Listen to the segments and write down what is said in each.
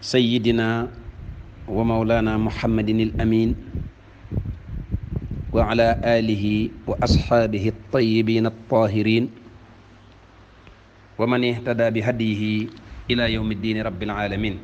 sayyidina wa mawlana muhammadin al amin wa ala alihi wa asxaabihi altayibin altahirin wa man ihtada bi hadiyihi ila yawmi ddiini rabbil alamin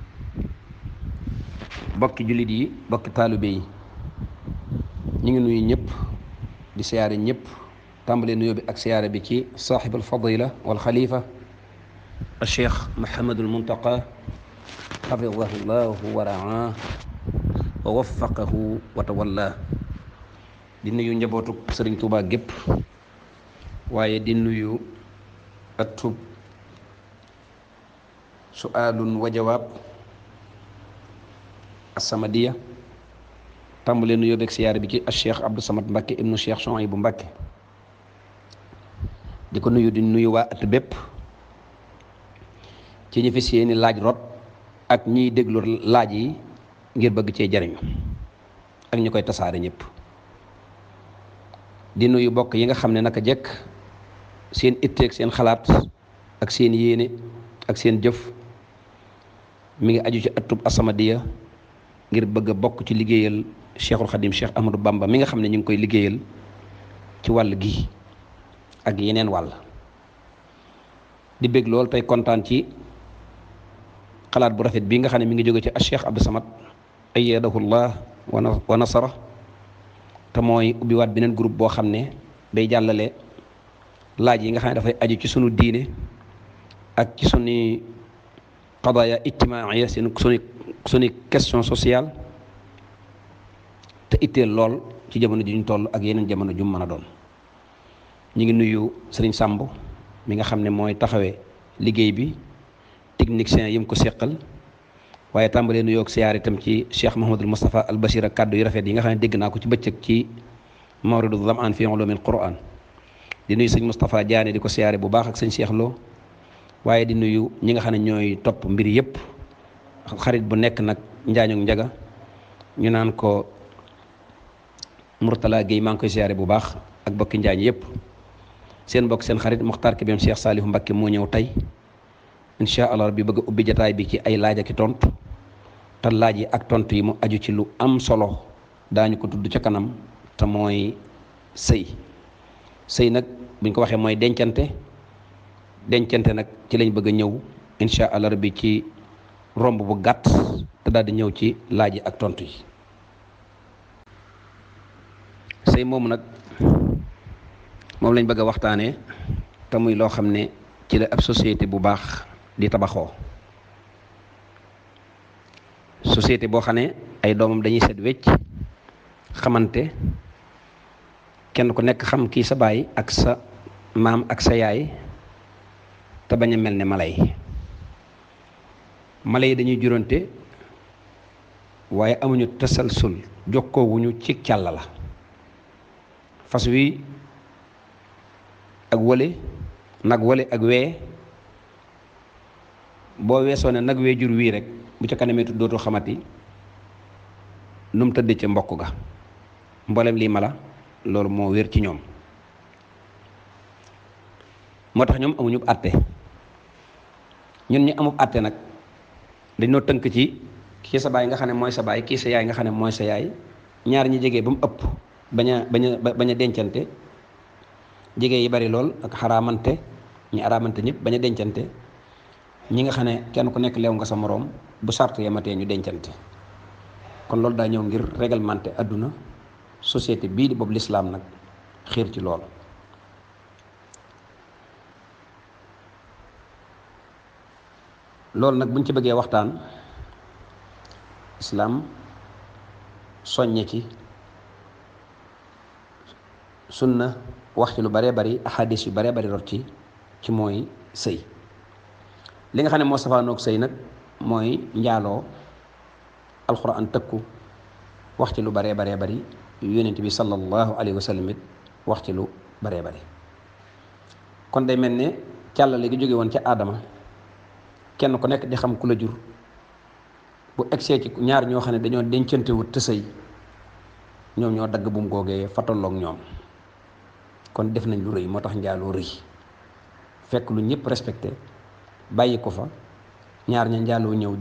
bokki jullit yi bokki taalibe yi ñu ngi nuyu ñëpp di siyaare ñëpp tàmbale nuyoo bi ak siyaare bi ci saaxib alfadila walxalifa alcheikh mohamadul muntaqa xafidahu llahu wa raa wa waffaqahu wa tawalla di nuyu njabootu sëriñ Tuubaa gépp waaye di nuyu atub suaalun wa jawaab assamadiya tàmbalee nuyoo beeg siyaare bi ci cheikh Abdou Samad Mbacke ibnu cheikh Souhaïbou Mbacke di ko nuyu di nuyu waa at bépp ci ñi fi seeni laaj rot ak ñiy déglu laaj yi ngir bëgg cee jariñu ak ñi koy tasaare ñëpp di nuyu bokk yi nga xam ne naka jekk seen itteeg seen xalaat ak seen yéene ak seen jëf mi ngi aju ci atub Assamadiya ngir bëgg a bokk ci liggéeyal cheikhul xadim cheikh Ahmadou Bamba mi nga xam ne ñu ngi koy liggéeyal ci wàll gi ak yeneen wàll di bég lool tey kontaan ci xalaat bu rafet bii nga xam ne mi ngi jóge ci cheikh Abdou Samad ayyadahullah wa nasara te mooy ubbiwaat beneen groupe boo xam ne day jàllale laaj yi nga xam ne dafay aju ci sunu diine ak ci sunu qadaya ijtimaaya seen sunu sunu question sociale te itteel lool ci jamono ji ñu toll ak yeneen jamono ju mën a doon ñu ngi nuyu sëriñ Sàmb mi nga xam ne mooy taxawee liggéey bi technicien yi mu ko seqal waaye tàmbalee nuyoo ak siyaar itam ci Cheikh Mahamadul Moustapha al Bashir ak kàddu yu rafet yi nga xam ne dégg naa ko ci bëccëg ci mawridu zamaan fi ulumil Qur'an di nuyu sëñ Moustapha Diané di ko siyaare bu baax ak sëñ Cheikh Lo waaye di nuyu ñi nga xam ne ñooy topp mbir yëpp xarit bu nekk nag njaañoog njaga ñu naan ko Mourtala Guèye maa ngi koy siyaare bu baax ak bokki njaañ yëpp seen bokk seen xarit Muxtaar Kébem Cheikh Saalihu Mbakke moo ñëw tey incha allah bi bëgg a ubbi jataay bi ci ay laaj ak i tontu te laaj yi ak tontu yi mu aju ci lu am solo daañu ko tudd ca kanam te mooy sëy sëy nag buñ ko waxee mooy dencante dencante nag ci lañ bëgg a ñëw incha allah bi ci romb bu gàtt te daal di ñëw ci laaj yi ak tontu yi sëy moomu nag moom lañ bëgg a waxtaanee te muy loo xam ne ci la ab société bu baax di tabaxoo société boo xam ne ay doomam dañuy set wecc xamante kenn ku nekk xam kii sa baay ak sa maam ak sa yaay te bañ a mel ne mala yi mala yi dañuy juróonte waaye amuñu tasalsul jokkoowuñu ci càll la fas wi ak wële nag wële ak wee boo weesoo ne nag wee jur wii rek bu ca kanamee dootu xamati nu mu tëdd ca mbokk ga mboolem lii mala loolu moo wér ci ñoom moo tax ñoom amuñu àtte ñun ñu amub àtte nag dañoo tënk ci kii sa baay nga xam ne mooy sa baay kii sa yaay nga xam ne mooy sa yaay ñaar ñi jege ba mu ëpp bañ a bañ a bañ a dencante jege yi bari lool ak xaraamante ñi araamante ñëpp bañ a dencante ñi nga xam ne kenn ku nekk leew nga sa moroom bu sart yematee ñu dencante kon loolu daa ñëw ngir réglementé àdduna société bii di boobu lislaam nag xiir ci lool loolu nag buñ ci bëggee waxtaan islaam soññe ci sunna wax ci lu baree bari ahadis yu baree bari rot ci ci mooy sëy li nga xam ne moo safaanoog sëy nag mooy njaaloo alxuraan tëkku wax ci lu baree baree bari yonent bi sallallahu alayhi wa sallam it wax ci lu baree bari kon day mel ne càllale gi jóge woon ca aadama kenn ku nekk di xam ku la jur bu egsee ci ñaar ñoo xam ne dañoo dencante wut te sëy ñoom ñoo dagg bu mu googee fa tolloog ñoom kon def nañ lu rëy moo tax njaaloo rëy fekk lu ñëpp respecté bàyyi ko fa ñaar ña njaaloo ñëw